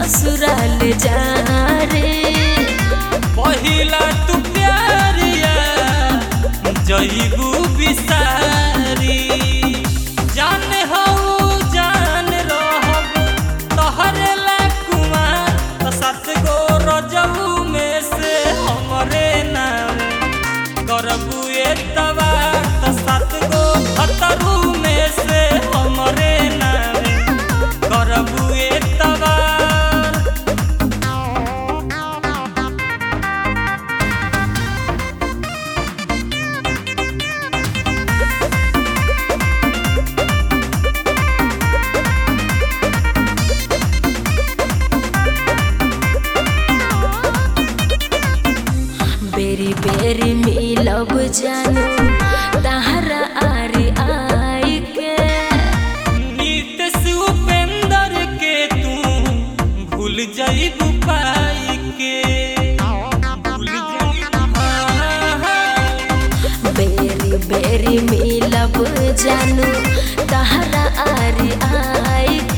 ससुराल जा रे पहिला तू प्यारिया जईबू बिसारी जान हो जान रहब तहरे ला कुमार त सात गो रजऊ में से हमरे नाम करबू एतवा त सात गो खतरू में से हमरे नाम करबू एतवा बेरी बेरी मिलब जानू तहरा आरी आई के नीतीश उपेंद्र के तू भूल जाइबू पाई के भूल जाइबू बेरी बेरी मिलब जानू तहरा आरी आई